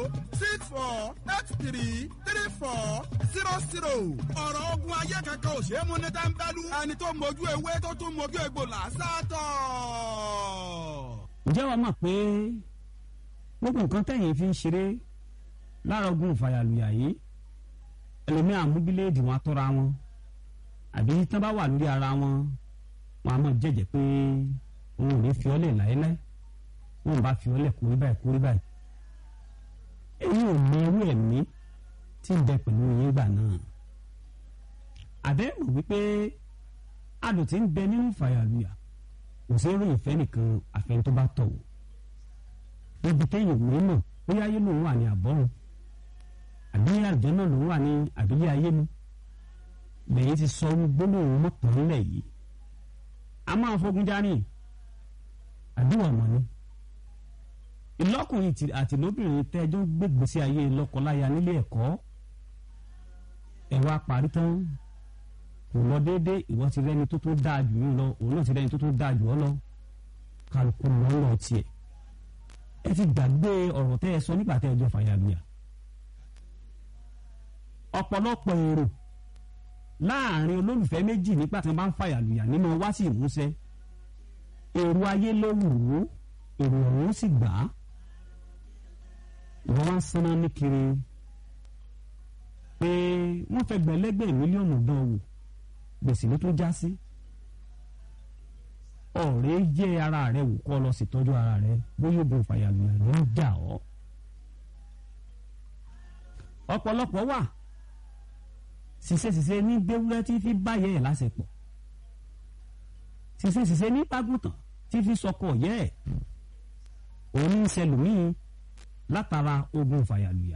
six four eight three three four zero zero. ọ̀rọ̀ ogun ayé kankan ò ṣe é mú ní tẹ́ńpẹ́lú. ẹni tó mojú ewé tó tún mojú egbò làásàtọ̀. ǹjẹ́ wàá mọ̀ pé gbogbo nǹkan tẹ̀yìn fi ń ṣeré lára ogun ìfàyàlùyà yìí ẹlòmíà mú bíléèdì wọn atọ́ra wọn àbí tán bá wà lórí ara wọn wọn a máa jẹ́jẹ́ pé òun ò ní fi ọ́lẹ̀ láéláé wọn bá fi ọ́lẹ̀ kórí báyìí kórí báyìí èyí ò mọ irú ẹ̀mí tí ń bẹ pẹ̀lú yín gbà náà àbẹ́rù wípé adùn tí ń bẹ nínú ìfàyàlùyà kò sí ròyìn fẹ́ nìkan àfẹn tó bá tọ̀ wò níbi téèyàn ò ní mọ̀ bóyá ayé lòun wà ní àbọ̀run àbí àjẹ́ náà lòun wà ní àbílẹ̀ ayé mi lẹ́yìn ti sọ gbólóhùn mọ́tàn ńlẹ̀ yìí a máa fogun járí àdúrà mọ́ ni ìlọ́kùnrin àti lóbìnrin tẹ́jọ́ gbégbèsè ayé lọ́kọláya nílé ẹ̀kọ́ ẹ̀wà parí tán kò lọ déédé ìwọ ti rẹ́ni tó tó dáa jù yín lọ òun náà ti rẹ́ni tó tó dáa jù ọ́ lọ kálukú lọ́ lọ tiẹ̀ ẹ ti gbàgbé ọ̀rọ̀ tẹ́ ẹ sọ nígbà tẹ́ ẹ jọ fàyàlùyà ọ̀pọ̀lọpọ̀ èrò láàrin olólùfẹ́ méjì nígbà tí wọ́n bá ń fàyàlùyà nínú wá sí ìmúṣẹ èrò ayé ló wù ú èrò ọ̀hún sì gbà á ìwọ́n wá ń sanná ní kiri pé wọ́n fẹ́ gbẹ̀lẹ́gbẹ̀ mílíọ̀nù dán wò gbèsè ló tó já sí ọ̀rẹ́ jẹ́ ara rẹ wò kọ́ lọ sí tọ́jú ara rẹ bóyá oògùn fàyàlùyà ló ń jà ọ́ ọ̀pọ̀lọpọ̀ wà ṣiṣẹ́ṣiṣẹ́ ní gbéwúrẹ́ tí fi báyẹ̀ ẹ̀ lásìpọ̀ ṣiṣẹ́ṣiṣẹ́ ní pàgùtàn tí fi sọkọ yẹ́ ẹ̀ òun ń ṣẹlòmíì látara ogun fàyàlùyà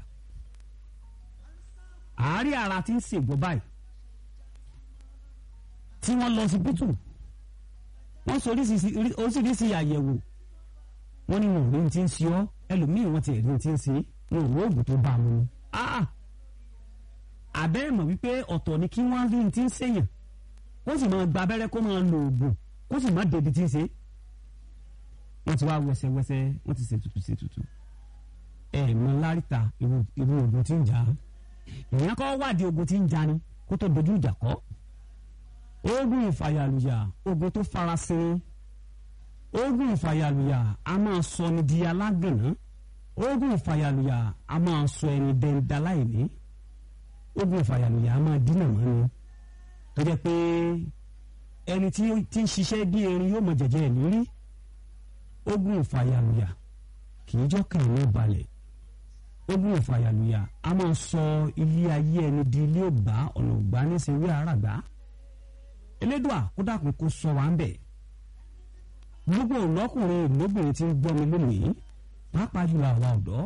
àárẹ̀ ara tí ń ṣègbọ́ báyìí tí wọ́n lọ sí bítù wọ́n sọ oríṣiríṣi àyẹ̀wò wọ́n ní wọn ò rí ti ń ṣe ọ́ ẹlòmíì wọ́n ti rí ti ń ṣe wọn ò rí oògùn tó bá a mú ni àbẹ́ mọ̀ wípé ọ̀tọ̀ ni kí wọ́n rí ti ń ṣèyàn kó sì máa gba abẹ́rẹ́ kó máa lo oògùn kó sì máa débi tí ń ṣe wọ́n ti wá wẹsẹ̀wẹsẹ̀ wọ́n ti ṣètùtù ṣètùtù ẹ̀ mọ láríta irú oògùn tí ń jà á èèyàn kọ́ wádìí oògùn tí ń jà ni kó tó dojú ìjà kọ́ oògùn ìfàyàlùyà oògùn tó farasin oògùn ìfàyàlùyà a máa sọ ni di alágànná oògùn ìfàyàlùyà a máa sọ ẹni dẹ́ndaláìní ogun ìfàyàlùyà a máa dínà mọ́ ni tó jẹ́ pé ẹni tí ń ṣiṣẹ́ bí erin yóò mọ jẹ̀jẹ̀ ẹ̀ lórí ogun ìfàyàlùyà kì í jọ́kàn ní balẹ̀ ogun ìfàyàlùyà a máa sọ ilé ayé ẹni di ilé ògbà ọ̀nà ògbà níṣẹ́wé àràgbá elédùà kó dàkún kó sọ wá ń bẹ̀ gbogbo ọlọ́kùnrin lóbìnrin tí ń gbọ́ mi lónìí pàápàá jùlọ àwa ọ̀dọ́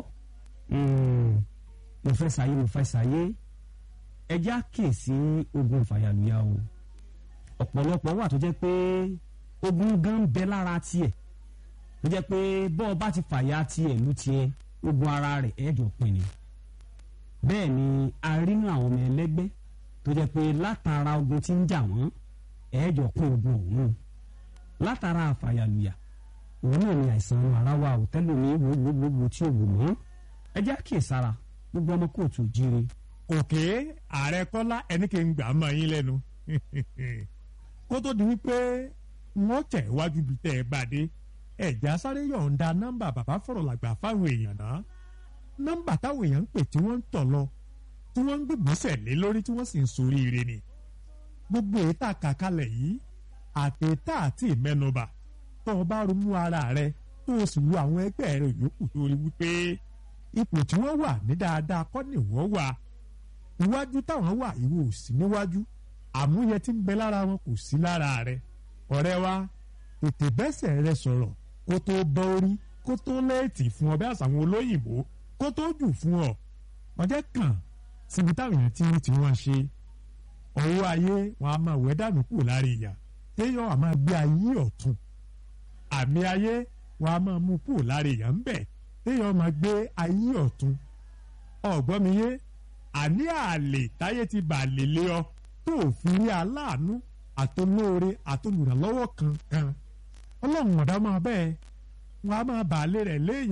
mo fẹ́ sáyé mo fẹ́ sáyé ẹjẹ́ àkèsí ogun ìfàyàlùyà o ọ̀pọ̀lọpọ̀ wà tó jẹ́ pé ogun gan bẹ lára tiẹ̀ tó jẹ́ pé bọ́ ọ bá ti fàyà tiẹ̀ lù tiẹ̀ ogun ara rẹ̀ ẹ̀ẹ́dùn pin ni bẹ́ẹ̀ ni a rí nínú àwọn ọmọ ẹlẹ́gbẹ́ tó jẹ́ pé látara ogun tí ń jà wọ́n ẹ̀ẹ́dùn pin ogun òun látara àfàyàlùyà òun náà ni àìsàn ara wa ò tẹ́lẹ̀ ní gbogbogbò tí ò wù mọ́ ẹjẹ́ àkèsára gbogbo ọmọ kóòtù jíire òkè ààrẹ kọ́lá ẹni kì í gbà á mọ́ yín lẹ́nu kó tó di wípé wọ́n tẹ̀ wájú bíi tẹ́ ẹ bá dé ẹ̀já sáré yọ̀ǹda nọ́mbà bàbá fọ̀rọ̀ làgbà fáwọn èèyàn náà nọ́mbà táwọn èèyàn ń pè tí wọ́n ń tọ̀ lọ tí wọ́n ń gbégbèsè lé lórí tí wọ́n sì ń soríire ni gbogbo èyí tá a kà kalẹ̀ yìí àtẹ̀tà àti ìmẹ́nubà tó o bá ronú ara rẹ tó o sì wo àwọn ẹgbẹ́ rẹ yòókù tó rí wípé ipò tí wọ́n wà ní dáadáa kọ́ ni wọ́n wà iwájú táwọn wà ìwọ ò sí níwájú àmúyẹ tí ń bẹ lára wọn kò sí lára rẹ ọ̀rẹ́ wa tètè bẹ́sẹ̀ rẹ sọ̀rọ̀ kó tó bọ́ orí kó tó lẹ́ẹ̀tì fún ọ bí àṣàwọn olóyìnbó kó tó jù fún ọ ọjọ́ kàn síbi táwọn èèyàn ti rí tí wọ́n ṣe ọwọ́ ayé wọn a máa wẹ́ dànù kù lára ìyà téèyàn a máa gbé ayé ọ̀tún àmì ayé wọn a máa mú kù lára ìyà ń bẹ̀ téèyàn máa gbé ayé ọ̀tún ọ̀gbọ́n mi yé àní àlè táyé ti bà lè lé ọ tó fi rí aláàánú àtolóore àtolùrànlọ́wọ́ kankan ọlọ́run ọ̀dá máa bẹ́ẹ̀ wọn a máa bà lé rẹ̀ léèyàn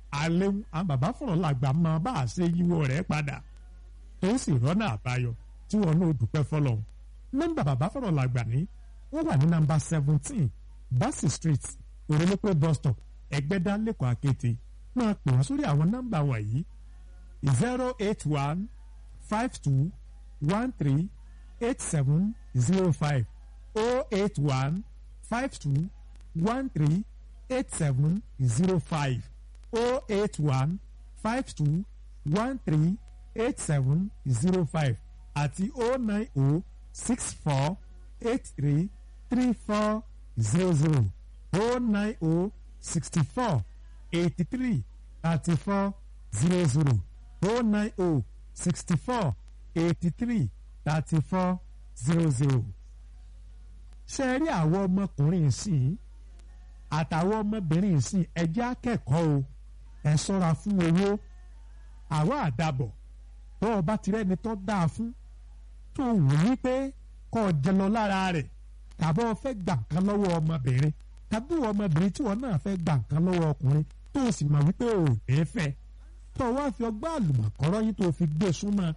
alẹ́ àwọn bàbá fọ̀rọ̀ làgbà máa bá a ṣe yíwọ́ rẹ̀ padà tó sì rọ́nà àbáyọ tí wọn náà dúpẹ́ fọlọ́hún nọ́mbà bàbá fọ̀rọ̀ làgbà ní wọ́n wà ní nọ́mbà seventeen Bassey Street òrèlépé bus stop ẹgbẹ́dá lẹ́kọ̀ọ́ àkété máa pè wọ́n sórí àwọn nọ́mbà wọ̀nyí zero eight one five two one three eight seven zero five oh eight one five two one three eight seven zero five oh eight one five two one three eight seven zero five àti oh nine oh six four eight three three four zero zero oh nine oh sixty four eighty three thirty four zero zero oh nine oh sixty four eighty three thirty four zero zero. ṣe rí àwọn ọmọkùnrin ìsìn àtàwọn ọmọbìnrin ìsìn ẹjẹ́ akẹ́kọ̀ọ́ o ẹ ṣọ́ra fún owó àwa àdàbọ̀ tó o bá ti rẹ́ni tó dáa fún tó wù ní pé kó o jẹ lọ lára rẹ̀ tàbí o fẹ́ gbà nǹkan lọ́wọ́ ọmọbìnrin tàbí ọmọbìnrin tí wọn náà fẹ́ gbà nǹkan lọ́wọ́ ọkùnrin tó o sì mọ̀ wípé o ò ní fẹ́ tó o wá fi ọgbà àlùmọ̀kọ́rọ́ yìí tó o fi gbé súnmọ́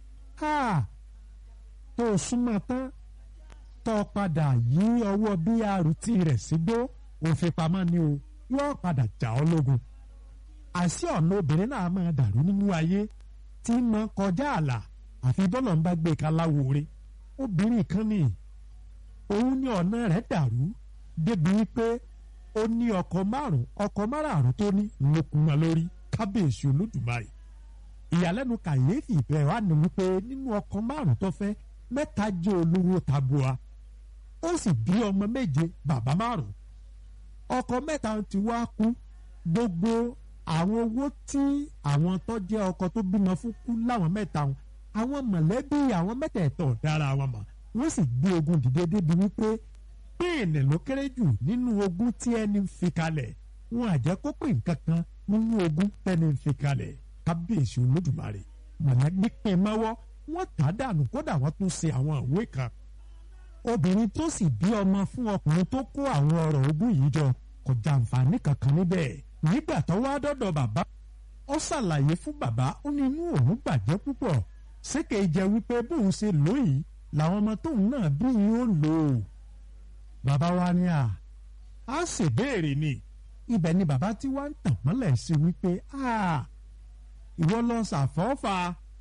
tó o súnmọ́ tán tó o padà yí ọwọ́ brt rẹ̀ sígbó òfin pamọ́ ni o yóò padà jà ọ́ lógun àṣì ọ̀nà obìnrin náà máa dàrú nínú ayé tí ń mọ kọjá àlà àfi bọ́lọ̀ ń bá gbé kaláwo re obìnrin kan ní òun ní ọ̀nà rẹ̀ dàrú débi wípé ó ní ọkọ márùn ọkọ márààrún tó ní lókun wọn lórí kábíyèsí olódùmarè ìyàlẹ́nu kàyéfì bẹ́ẹ̀ wá ní wípé nínú ọkọ márùn tó fẹ́ mẹ́ta jẹ́ olówó tabua ó sì bí ọmọ méje bàbá márùn ọkọ mẹ́ta ti wá kú gbogbo àwọn owó tí àwọn tó jẹ́ ọkọ tó bímọ fún kú láwọn mẹ́ta wọn àwọn mọ̀lẹ́bí àwọn mẹ́tẹ̀ẹ̀tọ̀ dára wọn mọ̀ wọ́n sì gbé ogun dìde débi wípé píìnì ló kéré jù nínú ogun tí ẹni ń fi kalẹ̀ wọn àjẹ́ kó pè nǹkan kan nínú ogun tẹ́ni ń fi kalẹ̀ kábíyèsí olódùmarè mọ̀lẹ́bí pín mọ́wọ́ wọ́n tà á dànù kódà wọ́n tún ṣe àwọn ìwé kan obìnrin tó sì bí ọmọ fún ọkùnrin tó kó àwọn ọ̀rọ̀ ogún yìí jọ kò jàǹfààní kankan níbẹ̀ nígbà tó wá dọ́dọ̀ bàbá ó ṣàlàyé fún bàbá ó ní inú òun bàjẹ́ púpọ̀ sékè jẹ́ wípé bóun ṣe lóyìí làwọn ọmọ tóun náà bí yìí ó lò ó bàbá wa ní à á ṣèbéèrè ni ibẹ̀ ni bàbá tí wàá ń tàn mọ́lẹ̀ sí wípé ìwọ lọ ṣàfọ́fà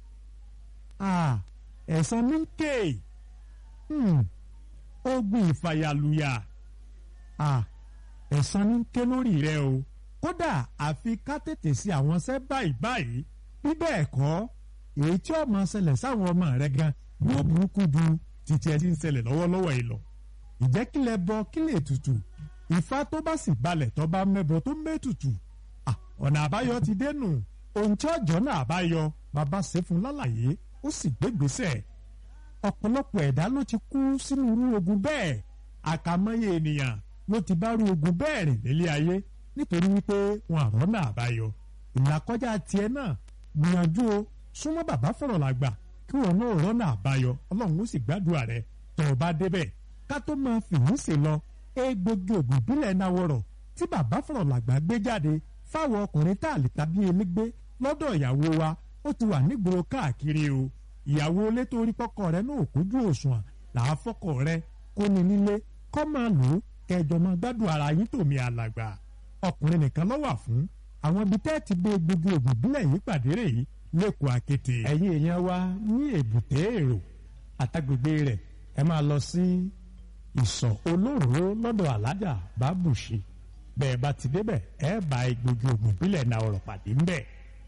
ẹ̀san ní ké ogun ìfàyàlùyà ẹ̀san ní ké lórí rẹ o kódà àfi ká tètè sí àwọn ṣẹ́ báyìí báyìí bí bẹ́ẹ̀ kọ́ èyí tí ó máa ṣẹlẹ̀ sáwọn ọmọ rẹ gan yóò burúkú ju títí ẹ ti ń ṣẹlẹ̀ lọ́wọ́lọ́wọ́ yìí lọ. ìjẹ́ kílẹ̀ bọ kílẹ̀ tutù ìfá tó bá sì balẹ̀ tó bá mẹ́bọ tó mẹ́tutù ọ̀nà àbáyọ ti dénú ohun tí ọjọ́ náà àbáyọ bàbá ṣe fún lálàyé ó sì gbégbèsè ọ̀pọ̀lọpọ̀ ẹ̀dá ló ti kú sínú irú ogun bẹ́ẹ̀ àkàmọ́yé ènìyàn ló ti bá irú ogun bẹ́ẹ̀ rìn nílé ayé nítorí wípé wọn àrọ́nà àbáyọ ìlàkọjá tiẹ̀ náà gbìyànjú o súnmọ́ bàbá fọ̀rọ̀ làgbà kí wọn náà rọ́nà àbáyọ ọlọ́run ó sì gbàdúrà rẹ tó o bá débẹ̀ ká tó máa fìyín sí lọ egbògi ògùn ìbílẹ̀ náwọ̀rọ̀ tí bàbá fọ̀rọ̀ làgbà gbé jáde fáwọn ọkùnrin tá a lè tàbí elégbé lọ́dọ̀ ìyàwó wa ó ti wà nígboro káàkiri o ìyàwó ilé tó rí pọ́kọ rẹ náà kójú òṣùwọ̀n làá fọ́kọ rẹ kó ní nílé kọ́ máa lò ó kẹjọ máa gbádùn ara yín tòmí alàgbà ọkùnrin nìkan ló wà fún àwọn ibi tẹ́ ti gbé egbògi ògùn ìbílẹ̀ yìí pàdé rè yìí lẹ́kọ̀ọ́ akété. ẹ̀yin èèyàn wa ní èbúté èrò àtàgbègbè rẹ̀ ẹ máa lọ sí ìsọ̀ olóró lọ́dọ̀ alájà bábùṣe bẹ́ẹ̀ bá ti débẹ̀ ẹ bá egbògi ògùn ìbílẹ̀ náà ọ̀rọ̀ pàdé ńbẹ̀.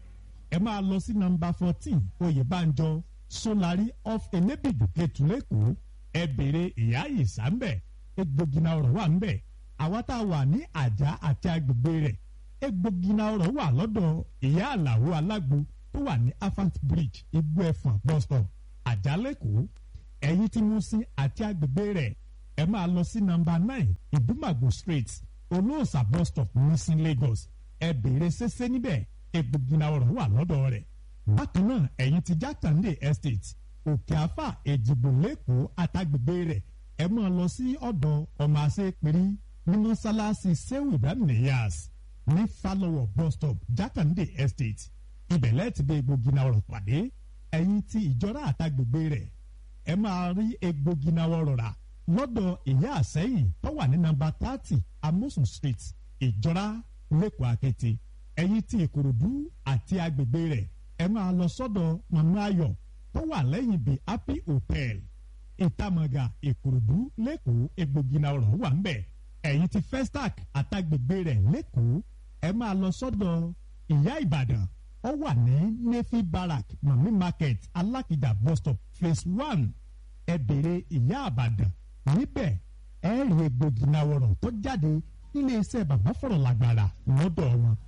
ẹ máa lọ sí nọ́mbà fourteen oyèbánjọ solari off elébìdù kẹtùlẹ́kọ̀ọ́ ẹ béèrè ìyá ìsà ńbẹ̀ egbògi náà ọ̀rọ̀ wà ńbẹ̀ àwa tá a wà ní àjà àti agbègbè rẹ̀ egbògi náà ọ̀rọ̀ wà lọ́dọ̀ ìyá àlàó alágbo tó wà ní afant bridge igbó ẹ̀fọ̀n bus stop àjálẹ̀kọ́ ẹ̀yìn tí mo sin àti agbègbè rẹ̀ ẹ máa lọ sí nọ́mbà nine ìdúmàgò street olóòsà bus stop nísìn lagos ẹ béèrè ṣẹṣẹ níbẹ̀ egbògi náà ọ̀rọ̀ wà lọ́dọ̀ rẹ̀ bákan náà ẹ̀yìn tí jákàndé estate òkè àfà èjìgbò lẹ́kọ̀ọ́ àtàgbègbè rẹ̀ ẹ máa lọ sí ọ̀dọ̀ ọmọ àṣẹ péré ní mọ́sálásí sehu ibrahim niyas ní falọwọ bus stop jákàndé estate ibẹ̀ lẹ́ẹ̀tì bí egbògi náà ọ̀rọ̀ pàdé ẹ̀yin tí ìjọra àtàgbègbè rẹ̀ ẹ máa rí egbògi náà ọ̀rọ̀ rà lọ́dọ̀ ìyá àsẹ́yìn tó wà ní nọ́mbà thirty amosun street ìjọra lẹ́kọ̀ọ́ akété ẹ̀yin tí ìkòròdú àti agbègbè rẹ̀ ẹ máa lọ sọ́dọ̀ màmá ayọ̀ tó wà lẹ́yìn bíi happy hotel ìtàmọ̀gà ìkòròdú lẹ́kọ̀ọ́ egbògi náà ọ̀rọ̀ wà ń bẹ̀ ẹ̀yin tí festac àtàgbègbè rẹ̀ lẹ́kọ̀ọ́ ẹ máa lọ sọ́dọ̀ ìyá ìbàdàn ó wà ní nefi barrack mami market alákìjà bus stop phase one ẹ bèrè ìyá àbàdàn níbẹ̀ ẹ rí egbògi náà ọ̀rọ̀ tó jáde nílé iṣẹ́ bàbá fọ̀rọ̀ làgbàrà lọ́dọ̀ wọn